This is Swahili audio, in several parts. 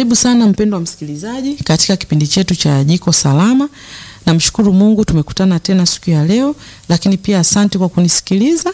Karibu sana mpendwa msikilizaji katika kipindi chetu cha Jiko Salama. Namshukuru Mungu tumekutana tena siku ya leo, lakini pia asante kwa kunisikiliza,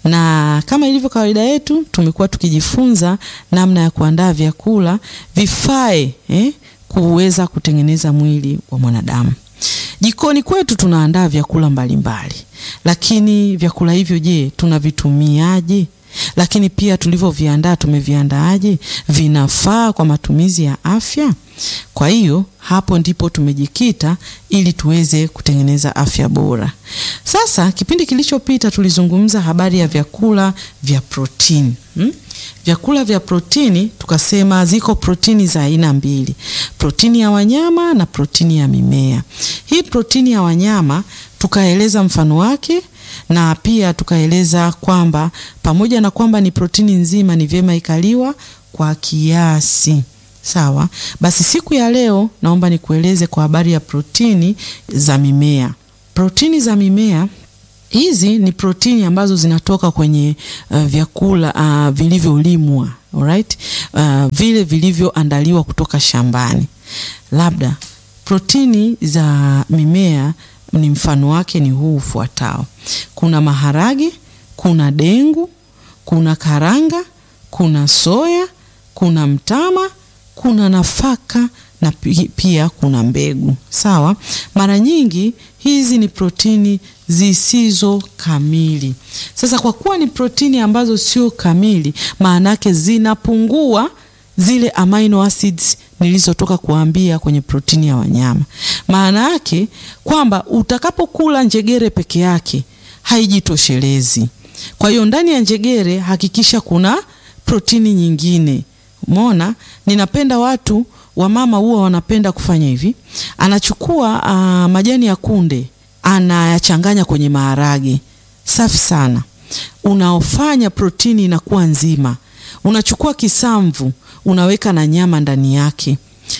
na kama ilivyo kawaida yetu tumekuwa tukijifunza namna ya kuandaa vyakula vifae eh, kuweza kutengeneza mwili wa mwanadamu. Jikoni kwetu tunaandaa vyakula mbalimbali mbali. Lakini vyakula hivyo je, tunavitumiaje? Lakini pia tulivyoviandaa tumeviandaaje? Vinafaa kwa matumizi ya afya? Kwa hiyo hapo ndipo tumejikita ili tuweze kutengeneza afya bora. Sasa kipindi kilichopita tulizungumza habari ya vyakula vya protini hmm? Vyakula vya protini tukasema ziko protini za aina mbili, protini ya wanyama na protini ya mimea. Hii protini ya wanyama tukaeleza mfano wake na pia tukaeleza kwamba pamoja na kwamba ni protini nzima, ni vyema ikaliwa kwa kiasi. Sawa, basi siku ya leo naomba nikueleze kwa habari ya protini za mimea. Protini za mimea hizi ni protini ambazo zinatoka kwenye uh, vyakula uh, vilivyolimwa, alright? Uh, vile vilivyoandaliwa kutoka shambani. Labda protini za mimea ni mfano wake ni huu ufuatao: kuna maharage, kuna dengu, kuna karanga, kuna soya, kuna mtama, kuna nafaka na pia kuna mbegu. Sawa, mara nyingi hizi ni protini zisizo kamili. Sasa kwa kuwa ni protini ambazo sio kamili, maana yake zinapungua zile amino acids nilizotoka kuambia kwenye protini ya wanyama. Maana yake kwamba utakapokula njegere peke yake haijitoshelezi. Kwa hiyo ndani ya njegere hakikisha kuna protini nyingine. Umeona, ninapenda watu wamama huwa wanapenda kufanya hivi, anachukua uh, majani ya kunde anayachanganya kwenye maharage, safi sana, unaofanya protini inakuwa nzima. Unachukua kisamvu unaweka na nyama ndani yake,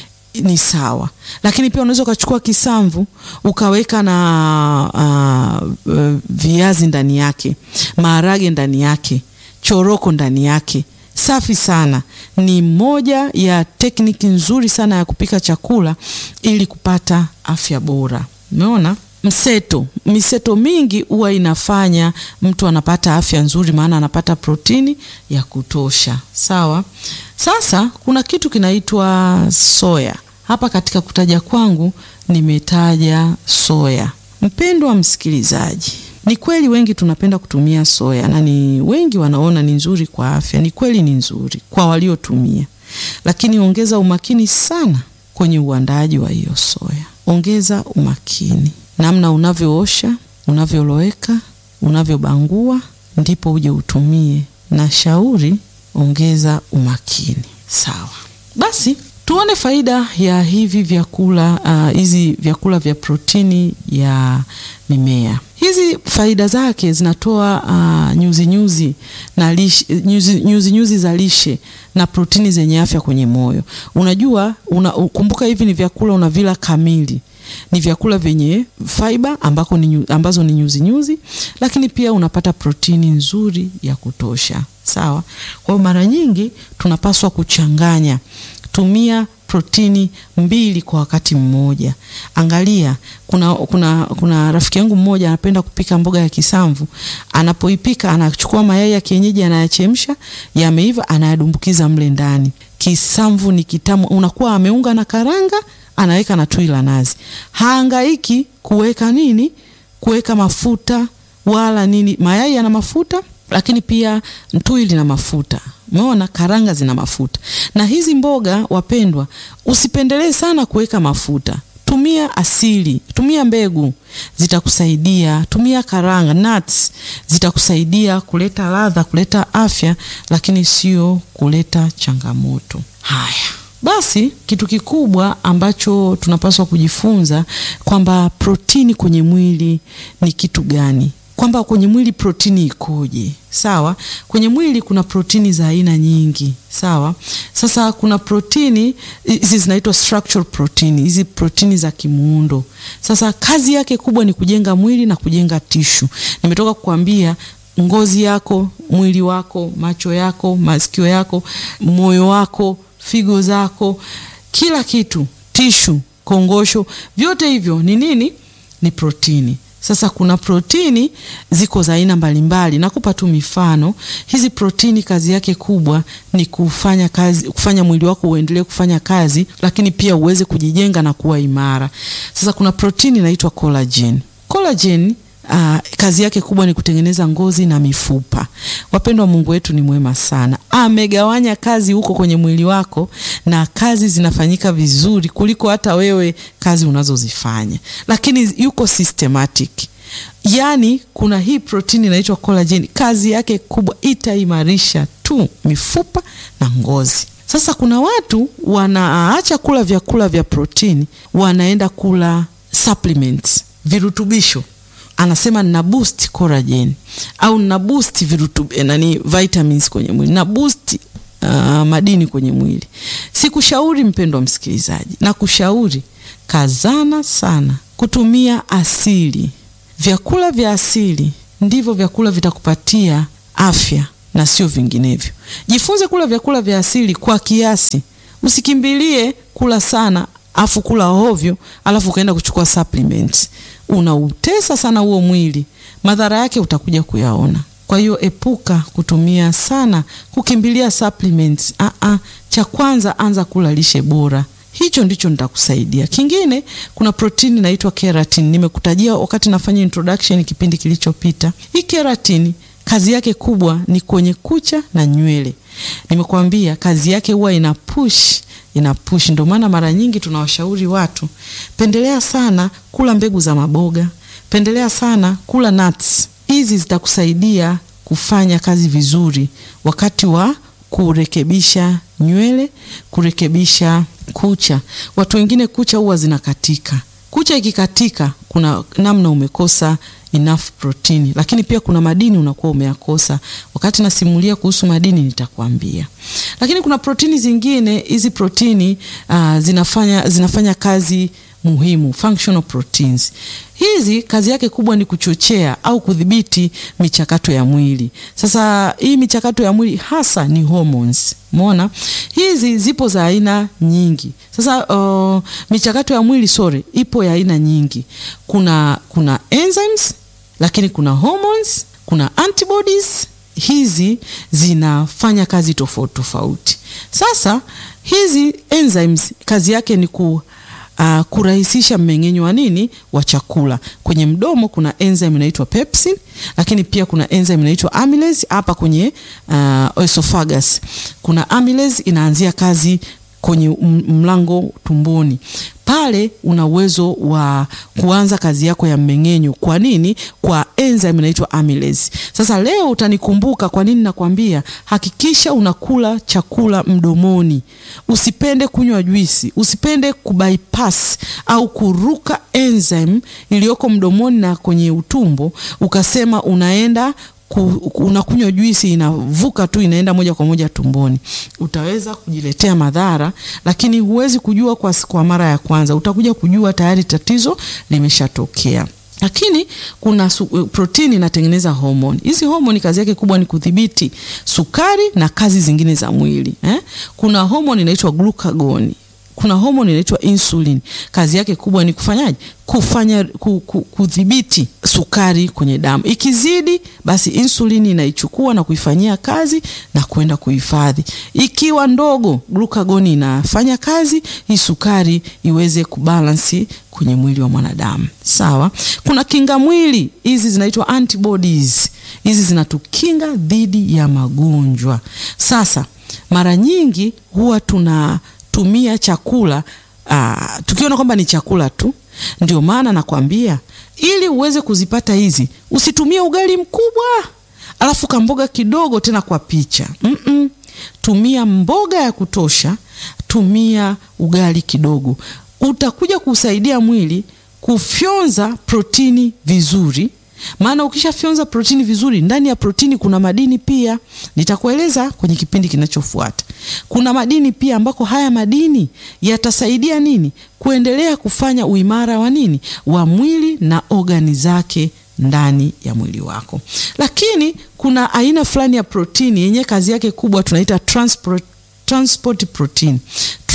ni sawa. Lakini pia unaweza ukachukua kisamvu ukaweka na uh, uh, viazi ndani yake, maharage ndani yake, choroko ndani yake safi sana. Ni moja ya tekniki nzuri sana ya kupika chakula ili kupata afya bora. Umeona, mseto miseto mingi huwa inafanya mtu anapata afya nzuri, maana anapata protini ya kutosha. Sawa. Sasa kuna kitu kinaitwa soya. Hapa katika kutaja kwangu nimetaja soya. Mpendwa msikilizaji, ni kweli wengi tunapenda kutumia soya na ni wengi wanaona ni nzuri kwa afya. Ni kweli ni nzuri kwa waliotumia, lakini ongeza umakini sana kwenye uandaaji wa hiyo soya. Ongeza umakini namna unavyoosha, unavyoloweka, unavyobangua, ndipo uje utumie. Na shauri ongeza umakini. Sawa, basi tuone faida ya hivi vyakula hizi uh, vyakula vya protini ya mimea. Hizi faida zake zinatoa uh, nyuzi nyuzi na lishe, nyuzi, nyuzi nyuzi za lishe na protini zenye afya kwenye moyo. Unajua una, kumbuka hivi ni vyakula unavila kamili ni vyakula vyenye fiber ambako ni, ambazo ni nyuzi nyuzi, lakini pia unapata protini nzuri ya kutosha. Sawa. Kwa hiyo mara nyingi tunapaswa kuchanganya, tumia protini mbili kwa wakati mmoja. Angalia, kuna, kuna, kuna rafiki yangu mmoja anapenda kupika mboga ya kisamvu. Anapoipika anachukua mayai ya kienyeji anayachemsha, yameiva, anayadumbukiza mle ndani. Kisamvu ni kitamu, unakuwa ameunga na karanga anaweka na tui la nazi. Haangaiki kuweka nini, kuweka mafuta wala nini. Mayai yana mafuta, lakini pia tui lina mafuta. Umeona, karanga zina mafuta. Na hizi mboga wapendwa, usipendelee sana kuweka mafuta. Tumia asili, tumia mbegu zitakusaidia. Tumia karanga, nuts zitakusaidia kuleta ladha, kuleta afya, lakini sio kuleta changamoto. Haya. Basi kitu kikubwa ambacho tunapaswa kujifunza kwamba protini kwenye mwili ni kitu gani, kwamba kwenye mwili protini ikoje. Sawa, kwenye mwili kuna protini za aina nyingi. Sawa, sasa kuna protini hizi zinaitwa structural protein, hizi protini za kimuundo. Sasa kazi yake kubwa ni kujenga mwili na kujenga tishu. Nimetoka kukwambia ngozi yako, mwili wako, macho yako, masikio yako, moyo wako figo zako, kila kitu, tishu, kongosho, vyote hivyo ni nini? Ni protini. Sasa kuna protini ziko za aina mbalimbali. Nakupa tu mifano. Hizi protini kazi yake kubwa ni kufanya kazi, kufanya mwili wako uendelee kufanya kazi, lakini pia uweze kujijenga na kuwa imara. Sasa kuna protini inaitwa collagen. Collagen Uh, kazi yake kubwa ni kutengeneza ngozi na mifupa. Wapendwa, Mungu wetu ni mwema sana, amegawanya kazi huko kwenye mwili wako, na kazi zinafanyika vizuri kuliko hata wewe kazi unazozifanya, lakini yuko systematic. Yaani kuna hii protini inaitwa collagen, kazi yake kubwa itaimarisha tu mifupa na ngozi. Sasa kuna watu wanaacha kula vyakula vya protini, wanaenda kula supplements, virutubisho anasema nina boost collagen au nina boost virutub nani vitamins kwenye mwili na boost uh, madini kwenye mwili. Sikushauri mpendwa msikilizaji, na kushauri kazana sana kutumia asili. Vyakula vya asili ndivyo vyakula vitakupatia afya na sio vinginevyo. Jifunze kula vyakula vya asili kwa kiasi, usikimbilie kula sana afu kula ovyo, alafu ukaenda kuchukua supplements unautesa sana huo mwili, madhara yake utakuja kuyaona. Kwa hiyo epuka kutumia sana kukimbilia supplements. Ah ah, cha kwanza anza kula lishe bora, hicho ndicho nitakusaidia. Kingine, kuna protini inaitwa keratin, nimekutajia wakati nafanya introduction kipindi kilichopita. Hii keratin kazi yake kubwa ni kwenye kucha na nywele. Nimekuambia kazi yake huwa ina push ina push. Ndio maana mara nyingi tunawashauri watu, pendelea sana kula mbegu za maboga, pendelea sana kula nuts. Hizi zitakusaidia kufanya kazi vizuri wakati wa kurekebisha nywele, kurekebisha kucha. Watu wengine kucha huwa zinakatika. Kucha ikikatika, kuna namna umekosa enough protini, lakini pia kuna madini unakuwa umeyakosa. Wakati nasimulia kuhusu madini nitakwambia. Lakini kuna protini zingine, hizi protini uh, zinafanya, zinafanya kazi muhimu, functional proteins. Hizi kazi yake kubwa ni kuchochea au kudhibiti michakato ya mwili. Sasa hii michakato ya mwili hasa ni hormones. Umeona? Hizi zipo za aina nyingi. Sasa uh, michakato ya mwili sorry, ipo ya aina nyingi. Kuna kuna enzymes, lakini kuna hormones, kuna antibodies. Hizi zinafanya kazi tofauti tofauti. Sasa hizi enzymes kazi yake ni ku Uh, kurahisisha mmeng'enyo wa nini wa chakula. Kwenye mdomo kuna enzyme inaitwa pepsin, lakini pia kuna enzyme inaitwa amylase. Hapa kwenye uh, esophagus kuna amylase inaanzia kazi kwenye mlango tumboni pale una uwezo wa kuanza kazi yako ya mmeng'enyo. Kwa nini? Kwa enzyme inaitwa amylase. Sasa leo utanikumbuka kwa nini nakwambia hakikisha unakula chakula mdomoni. Usipende kunywa juisi, usipende kubypass au kuruka enzyme iliyoko mdomoni na kwenye utumbo ukasema unaenda unakunywa juisi inavuka tu inaenda moja kwa moja tumboni. Utaweza kujiletea madhara, lakini huwezi kujua kwa, kwa mara ya kwanza. Utakuja kujua tayari tatizo limeshatokea. Lakini kuna protini inatengeneza homoni. Hizi homoni kazi yake kubwa ni kudhibiti sukari na kazi zingine za mwili eh? Kuna homoni inaitwa glucagon kuna homoni inaitwa insulin. Kazi yake kubwa ni kufanyaje? Kufanya kudhibiti sukari kwenye damu. Ikizidi basi insulini inaichukua na kuifanyia kazi na kwenda kuhifadhi. Ikiwa ndogo, glucagon inafanya kazi hii sukari iweze kubalansi kwenye mwili wa mwanadamu. Sawa? Kuna kinga mwili, hizi zinaitwa antibodies. Hizi zinatukinga dhidi ya magonjwa. Sasa mara nyingi huwa tuna tumia chakula aa, tukiona kwamba ni chakula tu. Ndio maana nakwambia ili uweze kuzipata hizi, usitumie ugali mkubwa alafu kamboga kidogo tena kwa picha mm -mm. Tumia mboga ya kutosha, tumia ugali kidogo, utakuja kusaidia mwili kufyonza protini vizuri maana ukishafyonza protini vizuri, ndani ya protini kuna madini pia. Nitakueleza kwenye kipindi kinachofuata. Kuna madini pia ambako haya madini yatasaidia nini, kuendelea kufanya uimara wa nini, wa mwili na ogani zake ndani ya mwili wako. Lakini kuna aina fulani ya protini yenye kazi yake kubwa tunaita transport, transport protein.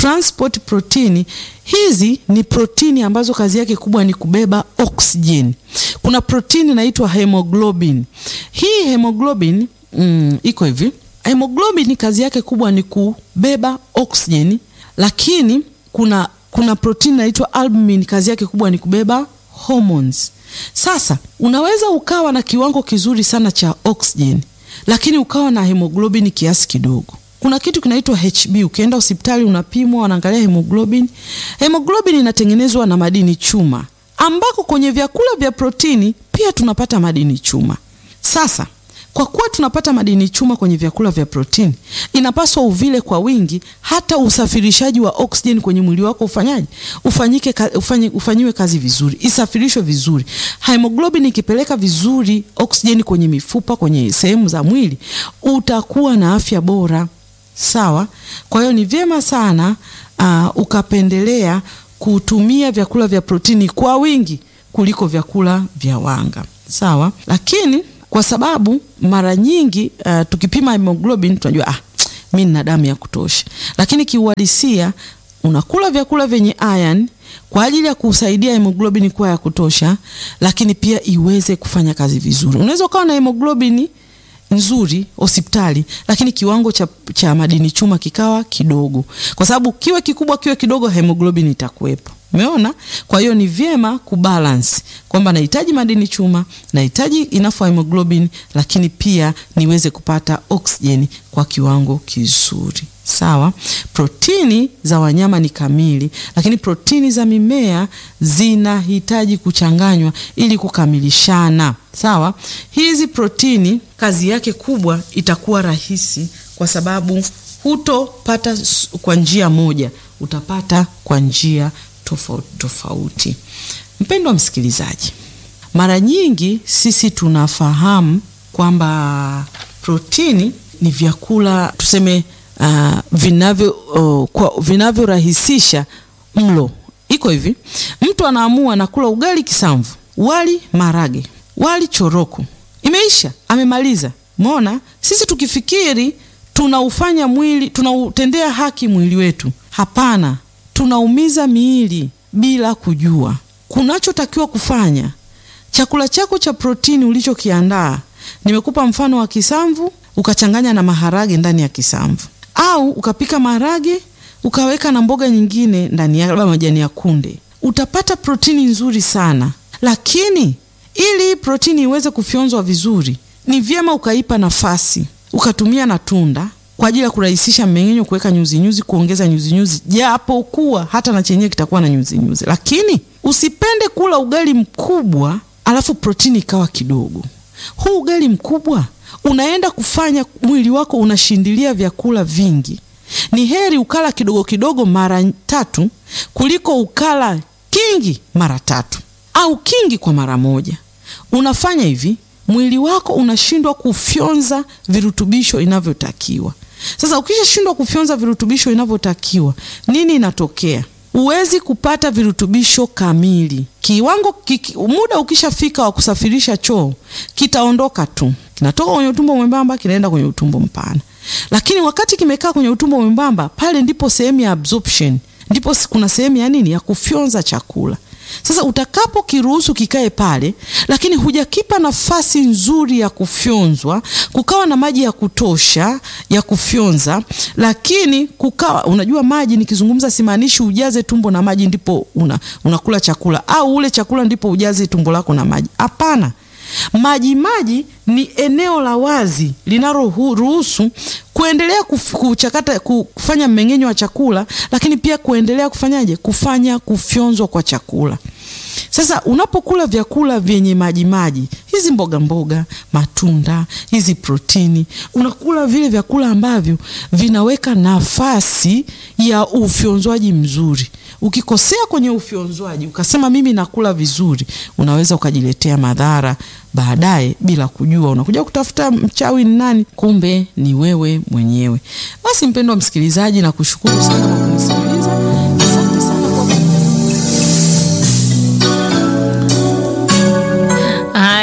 transport protini. Hizi ni protini ambazo kazi yake kubwa ni kubeba oksijeni. Kuna protini inaitwa hemoglobin. Hii hemoglobin mm, iko hivi. Hemoglobin kazi yake kubwa ni kubeba oksijeni, lakini kuna kuna protini inaitwa albumin, kazi yake kubwa ni kubeba hormones. Sasa unaweza ukawa na kiwango kizuri sana cha oksijeni, lakini ukawa na hemoglobin kiasi kidogo. Kuna kitu kinaitwa HB. Ukienda hospitali unapimwa, wanaangalia hemoglobin. Hemoglobin inatengenezwa na madini chuma, ambako kwenye vyakula vya protini pia tunapata madini chuma. Sasa kwa kuwa tunapata madini chuma kwenye vyakula vya protini, inapaswa uvile kwa wingi, hata usafirishaji wa oksijeni kwenye mwili wako ufanyaje, ufanyike, ufanyi, ufanyiwe kazi vizuri, isafirishwe vizuri. Hemoglobin ikipeleka vizuri oksijeni kwenye mifupa, kwenye sehemu za mwili, utakuwa na afya bora. Sawa. Kwa hiyo ni vyema sana uh, ukapendelea kutumia vyakula vya protini kwa wingi kuliko vyakula vya wanga. Sawa, lakini kwa sababu mara nyingi uh, tukipima hemoglobin tunajua ah, mimi nina damu ya kutosha, lakini kiuhalisia unakula vyakula vyenye iron kwa ajili ya kusaidia hemoglobin kuwa ya kutosha, lakini pia iweze kufanya kazi vizuri. Unaweza ukawa na hemoglobin nzuri hospitali, lakini kiwango cha, cha madini chuma kikawa kidogo, kwa sababu kiwe kikubwa kiwe kidogo, hemoglobin itakuwepo. Umeona? Kwa hiyo ni vyema kubalance kwamba nahitaji madini chuma, nahitaji enough hemoglobin, lakini pia niweze kupata oksijeni kwa kiwango kizuri. Sawa. Protini za wanyama ni kamili, lakini protini za mimea zinahitaji kuchanganywa ili kukamilishana. Sawa. Hizi protini kazi yake kubwa itakuwa rahisi, kwa sababu hutopata kwa njia moja, utapata kwa njia tofauti tofauti. Mpendwa msikilizaji, mara nyingi sisi tunafahamu kwamba protini ni vyakula tuseme, uh, vinavyo uh, vinavyorahisisha mlo. Iko hivi, mtu anaamua nakula ugali kisamvu, wali marage, wali choroko, imeisha, amemaliza. Umeona, sisi tukifikiri tunaufanya mwili, tunautendea haki mwili wetu, hapana tunaumiza miili bila kujua. Kunachotakiwa kufanya, chakula chako cha protini ulichokiandaa, nimekupa mfano wa kisamvu, ukachanganya na maharage ndani ya kisamvu, au ukapika maharage ukaweka na mboga nyingine ndani ya labda majani ya kunde, utapata protini nzuri sana. Lakini ili protini iweze kufyonzwa vizuri, ni vyema ukaipa nafasi, ukatumia na tunda kwa ajili ya kurahisisha mmeng'enyo, kuweka nyuzi nyuzi, kuongeza nyuzi nyuzi, japo kuwa hata na chenyewe kitakuwa na nyuzi nyuzi. Lakini usipende kula ugali mkubwa alafu protini ikawa kidogo. Huu ugali mkubwa unaenda kufanya mwili wako unashindilia vyakula vingi. Ni heri ukala kidogo kidogo mara tatu kuliko ukala kingi mara tatu au kingi kwa mara moja. Unafanya hivi, mwili wako unashindwa kufyonza virutubisho inavyotakiwa. Sasa ukishashindwa kufyonza virutubisho inavyotakiwa, nini inatokea? Huwezi kupata virutubisho kamili. Kiwango kiki, muda ukishafika wa kusafirisha choo kitaondoka tu, kinatoka kwenye utumbo mwembamba kinaenda kwenye utumbo mpana. Lakini wakati kimekaa kwenye utumbo mwembamba, pale ndipo sehemu ya absorption, ndipo kuna sehemu ya nini, ya kufyonza chakula. Sasa utakapo kiruhusu kikae pale, lakini hujakipa nafasi nzuri ya kufyonzwa, kukawa na maji ya kutosha ya kufyonza, lakini kukawa, unajua maji nikizungumza, simaanishi ujaze tumbo na maji ndipo una, unakula chakula au ule chakula ndipo ujaze tumbo lako na maji. Hapana. Maji maji ni eneo la wazi linaloruhusu kuendelea kuchakata kufanya mmeng'enyo wa chakula, lakini pia kuendelea kufanyaje, kufanya kufyonzwa kwa chakula. Sasa unapokula vyakula vyenye maji maji, hizi mboga mboga, matunda, hizi protini, unakula vile vyakula ambavyo vinaweka nafasi ya ufyonzwaji mzuri. Ukikosea kwenye ufyonzwaji ukasema mimi nakula vizuri, unaweza ukajiletea madhara baadaye bila kujua. Unakuja kutafuta mchawi ni nani, kumbe ni wewe mwenyewe. Basi mpendwa msikilizaji, na kushukuru sana kwa kunisikiliza. Asante sana kwa Haya.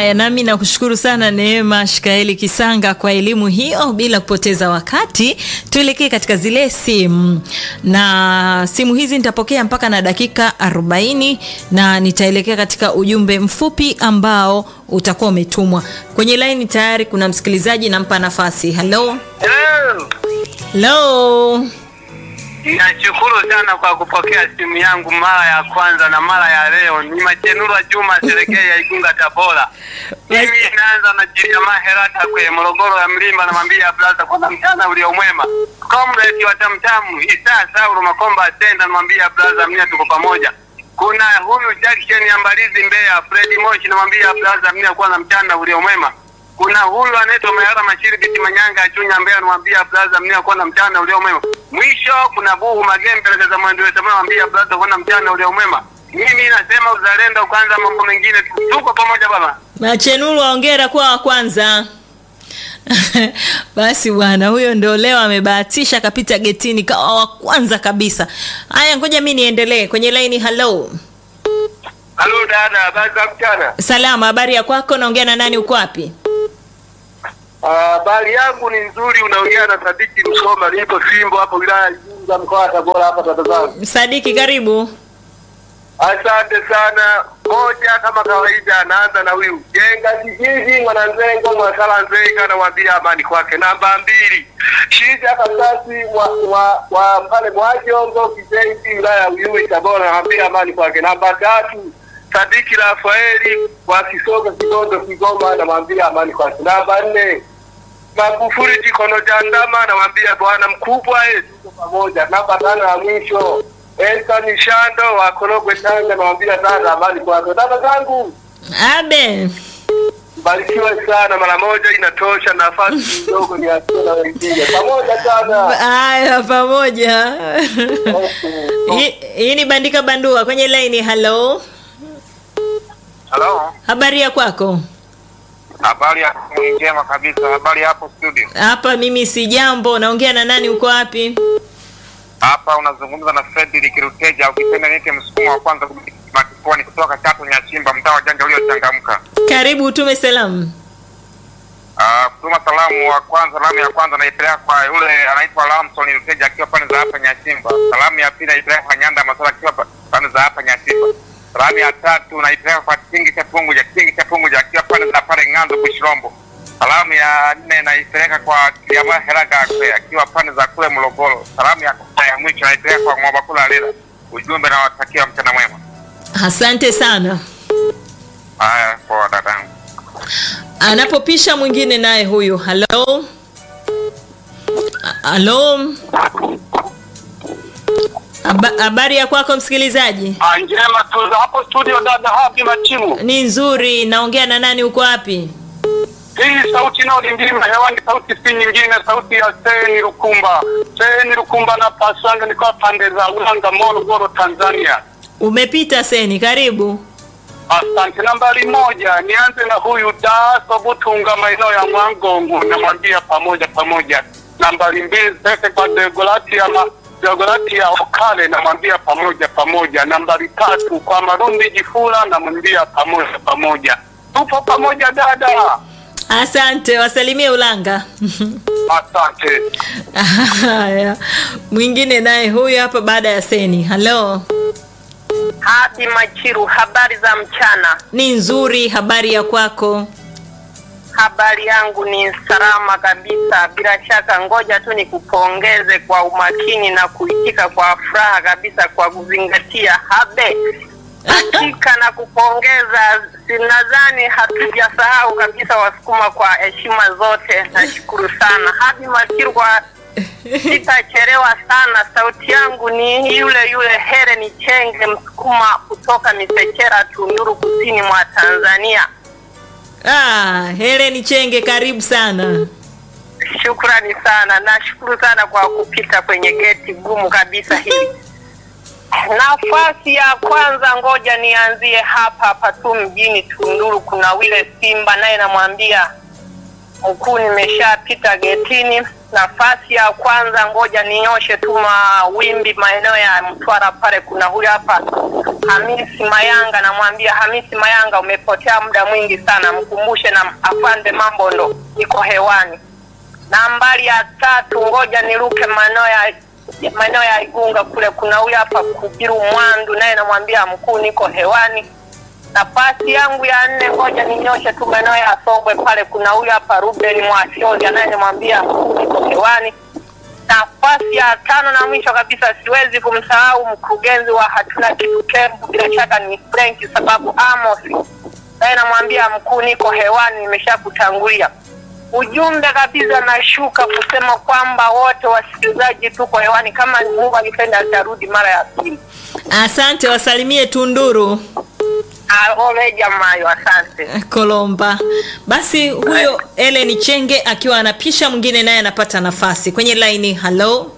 Haya, nami nakushukuru sana Neema Shikaeli Kisanga kwa elimu hiyo. Bila kupoteza wakati, tuelekee katika zile simu, na simu hizi nitapokea mpaka na dakika 40 na nitaelekea katika ujumbe mfupi ambao utakuwa umetumwa kwenye laini. Tayari kuna msikilizaji, nampa nafasi. Halo, Hello. halo. Nashukuru sana kwa kupokea simu yangu mara ya kwanza na mara ya leo. Ni Machenurwa Juma Serekei ya Igunga Tabora. Mimi naanza na Jiriama Herata kwe Morogoro ya Mlimba, namwambia blaza kwanza mchana ulio mwema. Comrade wa Tamtamu Isa Sauro Makomba Atenda, namwambia blaza mnia tuko pamoja. Kuna huyu Jackson ya Mbalizi Mbeya, Fred Moshi, namwambia blaza mnia kwanza mchana ulio mwema. Kuna huyu anaitwa Mayara Mashiri Biti Manyanga ya Chunya Mbeya, namwambia blaza mnia kwanza mchana ulio mwema. Mwisho kuna Buhu Magembe za mwendo wetu, namwambia blaza kwanza mchana ulio mwema. Mimi nasema uzalendo kwanza, mambo mengine tu- tuko pamoja baba. Machenuru, ongera kuwa wa kwanza. Basi bwana, huyo ndio leo amebahatisha akapita getini kawa wa kwanza kabisa. Haya, ngoja mi niendelee kwenye laini. Halo, Halo dada, habari za mchana? salama, habari ya kwako? Naongea na nani? Uko wapi? Habari yangu ni nzuri, unaongea na Sadiki Msoma, nipo Simbo hapo wilaya ya Igunga mkoa wa Tabora hapa tatazama. Sadiki, karibu. Asante sana. Moja kama kawaida, anaanza na huyu jenga kijiji mwananzengo mwasala nzeka, namwambia amani kwake. Namba mbili shija kasasi wa, wa, wa pale Mwajongo Kizengi wilaya ya Uyui Tabora, namwambia amani kwake. Namba tatu Sadiki Rafaeli wa Kisoga Kigondo Kigoma, namwambia amani kwake. Namba nne Magufuli Jikono Jandama, namwambia bwana mkubwa, eh, tuko pamoja. Namba tano ya mwisho Elton Shando wa Korogwe Tanga, namwambia sana amani kwako. Dada zangu Abe, mbarikiwe sana, mara moja inatosha, nafasi kidogo ni asio na wengine. Pamoja sana. haya, pamoja. Hii hii ni bandika bandua kwenye laini. Halo, Halo, habari ya kwako? habari ya njema kabisa. Habari hapo studio? Hapa mimi si jambo. Naongea na nani? Uko wapi? Hapa unazungumza na Fredrick Ruteja, ukipenda niite msukumo wa kwanza makifoni kutoka Chato Nyachimba, mtaa wa Janja uliochangamka. Karibu, utume salamu. Ah, kutuma salamu wa kwanza, salamu ya kwanza naipeleka kwa yule anaitwa Lamson Ruteja akiwa pande za hapa Nyachimba. Salamu ya pili naipeleka kwa Nyanda Masala akiwa pa- pande za hapa Nyachimba. Salamu ya tatu naipeleka kwa Tingi cha Punguja, Tingi cha Punguja akiwa pande za pale Ng'anzo Bushirombo. Salamu ya nne naipeleka kwa Kiliama Heraga Akwe akiwa pande za kule Morogoro. Salamu ya ya mwisho naipeleka kwa Mwabakula Lela. Ujumbe nawatakia mchana mwema. Asante sana. Haya, kwa dadangu. Anapopisha mwingine naye huyu. Halo, A- halo, Haba- habari ya kwako msikilizaji? Ah, njema tu hapo studio dada Habi Machimu. Ni nzuri. Naongea na nani? Uko wapi? Hii sauti inayolindima hewani, sauti si nyingine, sauti ya Seni Lukumba. Seni Lukumba na Pasanga, niko pande za Ulanga, Morogoro, Tanzania. Umepita Seni, karibu. Asante. Nambari moja, nianze na huyu Daso Butunga, maeneo ya Mwangongo, namwambia pamoja pamoja. Nambari mbili, pete kwa Degolati ya ma Degolati ya Okale, namwambia pamoja pamoja. Nambari tatu kwa Marundi Jifula, namwambia pamoja pamoja. Tupo pamoja dada. Asante, wasalimie Ulanga. Asante. Haya, mwingine naye huyu hapa baada ya Seni. Halo, Habi Machiru, habari za mchana. ni nzuri. Habari ya kwako? Habari yangu ni salama kabisa, bila shaka. Ngoja tu nikupongeze kwa umakini na kuitika kwa furaha kabisa kwa kuzingatia habe. Hakika na kupongeza, sinadhani hatujasahau kabisa Wasukuma kwa heshima zote. Nashukuru sana Habi Machiru kwa sitachelewa sana. Sauti yangu ni yule yule Helen Chenge, Msukuma kutoka Misechera, Tunduru, kusini mwa Tanzania. Ah, Helen Chenge, karibu sana. Shukrani sana, nashukuru sana kwa kupita kwenye geti gumu kabisa hili. Nafasi ya kwanza, ngoja nianzie hapa hapa tu mjini Tunduru. Kuna wile Simba naye namwambia mkuu, nimeshapita getini. Nafasi ya kwanza, ngoja ninyoshe tu mawimbi maeneo ya Mtwara pale. Kuna huyu hapa Hamisi Mayanga, namwambia Hamisi Mayanga, umepotea muda mwingi sana, mkumbushe na afande mambo ndo iko hewani. Nambari ya tatu, ngoja niruke maeneo ya maeneo ya Igunga kule, kuna huyu hapa Kubiru Mwandu, naye namwambia mkuu, niko hewani. Nafasi yangu ya nne, ngoja ninyoshe tu maeneo ya Songwe pale, kuna huyu hapa Ruben Mwashozi, anayemwambia mkuu, niko hewani. Nafasi ya tano na mwisho kabisa, siwezi kumsahau mkurugenzi wa hatuna kitu kembu, bila shaka ni Frank sababu Amos, naye namwambia mkuu, niko hewani, nimeshakutangulia ujumbe kabisa nashuka kusema kwamba wote wasikilizaji tuko hewani, kama Mungu akipenda atarudi mara ya pili. Asante, wasalimie Tunduru Ole jamayo, asante. Kolomba. Basi huyo Ellen Chenge akiwa anapisha, mwingine naye anapata nafasi kwenye laini. Halo,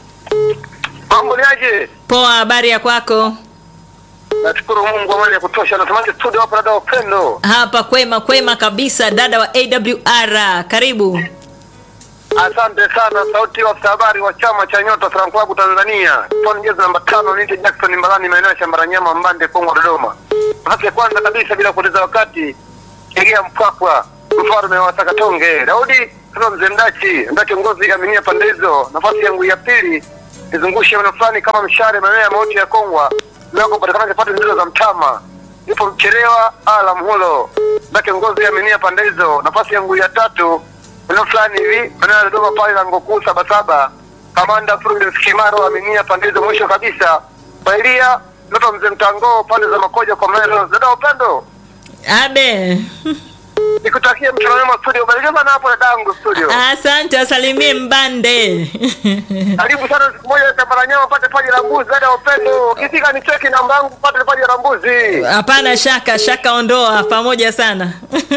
Mambo ni aje? poa, habari ya kwako? Nashukuru Mungu amani ya kutosha. Natamani studio hapa dada Upendo. Hapa kwema kwema kabisa, dada wa AWR, karibu. Asante sana sauti ya afisa habari wa chama cha Nyota Slam Club Tanzania. Tony jezi namba tano niite Jackson Mbalani maeneo ya Shambaranyama Mbande Kongwa Dodoma. Nafasi ya kwanza kabisa bila kupoteza wakati Kegea Mpwapwa mfalme wa Sakatonge. Daudi kama mzee Mdachi ndio kiongozi aminia pande hizo. Nafasi yangu ya pili nizungushe maneno fulani kama mshare maeneo ya mauti ya Kongwa. Leo kupatikana kipande zile za mtama. Nipo mchelewa ala mhulo. Ndio kiongozi aminia pande hizo. Nafasi yangu ya tatu eneo fulani hivi maeneo ya Dodoma pale lango kuu Sabasaba, kamanda Prudence Kimaro aminia pande hizo mwisho kabisa, Bailia Ndoto mzee Mtango pande za Makoja kwa Melo. Dada Upendo, Abe, nikutakie mchana mwema studio. Barikiwa sana hapo dadangu studio. asante, wasalimie Mbande. Karibu sana siku moja Tambaranyama pate paji la mbuzi. Dada Upendo, ukifika ni cheki namba yangu pate paji la mbuzi. Hapana shaka, shaka ondoa, pamoja sana.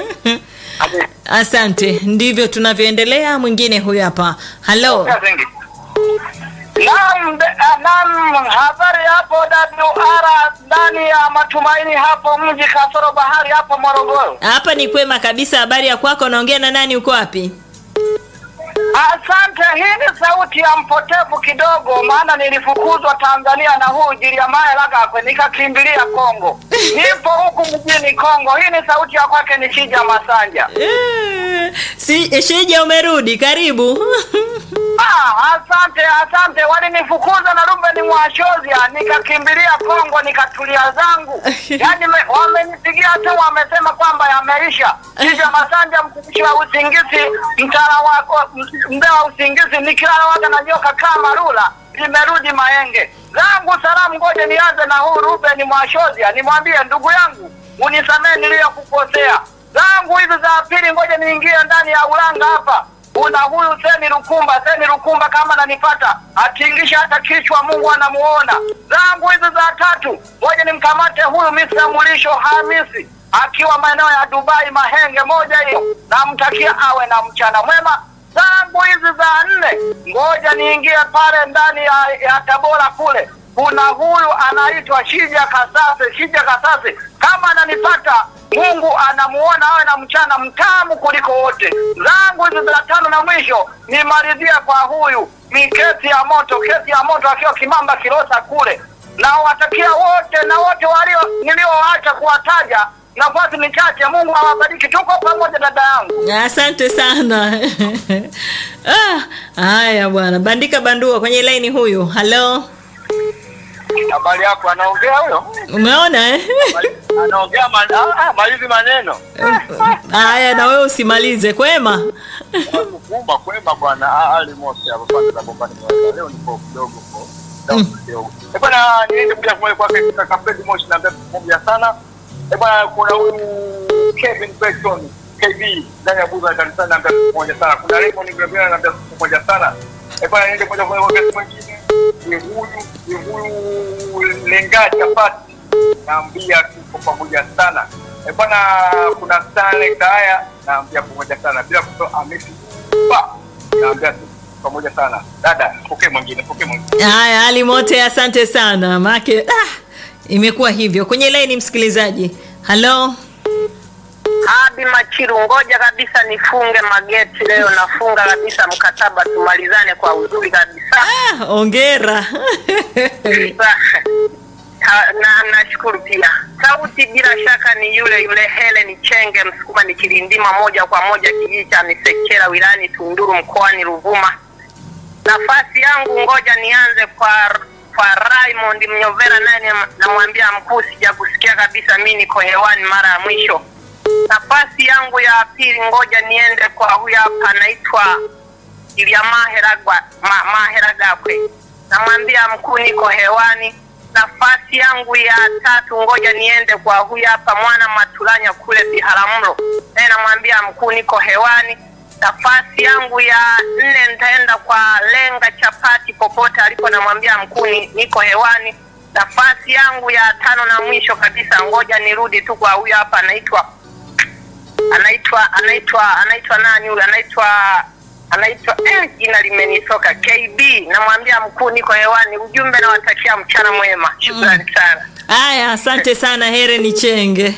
Asante, ndivyo tunavyoendelea. Mwingine huyu hapa. Halo, Naam, de- ah, naam, habari hapo WR ndani ya matumaini hapo mji kasoro bahari hapo Morogoro. hapa ni kwema kabisa. Habari ya kwako? Naongea na nani? Uko wapi? Asante, hii ni sauti ya mpotevu kidogo, maana nilifukuzwa Tanzania na huu Jiliamae Lagakwe nikakimbilia Kongo. Nipo huku mjini Kongo. Hii ni sauti ya kwake ni Shija Masanja. Eh, Si Shija, umerudi? Karibu. Ah, asante asante, walinifukuza na Ruben Mwashozia nikakimbilia Kongo nikatulia zangu. Yaani me- wamenipigia tu wamesema kwamba yameisha. Kisha Masanja mtumishi wa usingizi mtara wa wa- mbea wa usingizi nikilala waga na nyoka kama rula limerudi Maenge. Zangu salamu, ngoja nianze na huu Ruben Mwashozia nimwambie ndugu yangu unisamee niliyokukosea. Zangu hizi za pili, ngoja niingie ndani ya ulanga hapa kuna huyu Seni Lukumba, Seni Lukumba kama ananipata atingisha hata kichwa, Mungu anamuona. Zangu hizi za tatu, ngoja nimkamate huyu Mr. Mulisho Hamisi akiwa maeneo ya Dubai Mahenge, moja hiyo, namtakia awe na mchana mwema. Zangu hizi za nne, ngoja niingie pale ndani ya, ya Tabora kule, kuna huyu anaitwa Shija Kasase, Shija Kasase kama ananipata Mungu anamuona awe na mchana mtamu kuliko wote. Zangu hizi za tano na mwisho nimalizia kwa huyu ni kesi ya moto, kesi ya moto akiwa Kimamba Kilosa kule. Na watakia wote na wote walio nilioacha kuwataja nafasi ni chache. Mungu awabariki, tuko pamoja dada yangu. Asante sana. Ah, haya bwana, bandika bandua kwenye laini huyu. Halo, Habari yako, anaongea huyo? umeona eh? Anaongea malizi maneno. Haya, na wewe usimalize. Kwema? Kumba kwema bwana Ali Mosi hapa pande za Bombani Mweza. Leo nipo kidogo kwa down kidogo. Eh bwana niende kuja kwa kwake kaka Fred Moshi na mbele pamoja sana. Eh bwana kuna huyu Kevin Benson KB ndani ya buza kanisani na mbele pamoja sana. Kuna Raymond Gabriel na mbele pamoja sana. Eh bwana niende kuja kwa wakati mwingine. Ni huyu ni huyu Lenga Chapati naambia tuko pamoja sana. Eh bwana kuna Stanley Kaya naambia pamoja sana bila kusahau Hamisi Ba naambia tuko pamoja sana. Dada, pokee mwingine, pokee mwingine. Haya, Ali Mote, asante sana make ah, imekuwa hivyo kwenye laini msikilizaji. Halo, Habi Machiru, ngoja kabisa nifunge mageti leo, nafunga kabisa mkataba, tumalizane kwa uzuri kabisa. Ah, ongera Ha- na nashukuru pia. Sauti bila shaka ni yule yule Helen Chenge Msukuma, ni kilindima moja kwa moja kijiji cha Misekela wilayani Tunduru mkoani Ruvuma. Nafasi yangu ngoja nianze kwa kwa Raymond Mnyovera, naye ni- namwambia mkuu, sija kusikia kabisa, mi niko hewani mara ya mwisho. Nafasi yangu ya pili ngoja niende kwa huyu hapa anaitwa Ilya Maheragwa ma, Maheragakwe, namwambia mkuu, niko hewani. Nafasi yangu ya tatu ngoja niende kwa huyu hapa mwana Matulanya kule Biharamulo, naye namwambia mkuu, niko hewani. Nafasi yangu ya nne nitaenda kwa Lenga Chapati popote alipo, namwambia mkuu, ni- niko hewani. Nafasi yangu ya tano na mwisho kabisa, ngoja nirudi tu kwa huyu hapa anaitwa anaitwa anaitwa anaitwa nani huyu anaitwa anaitwa eh, jina limenitoka KB. Namwambia mkuu, niko hewani. Ujumbe nawatakia mchana mwema, shukrani sana. haya asante sana hereni chenge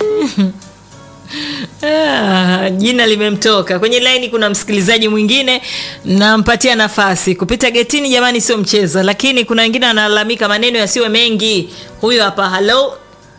Ah, jina limemtoka kwenye laini kuna msikilizaji mwingine nampatia nafasi kupita getini jamani sio mchezo lakini kuna wengine wanalalamika maneno yasiwe mengi huyo hapa halo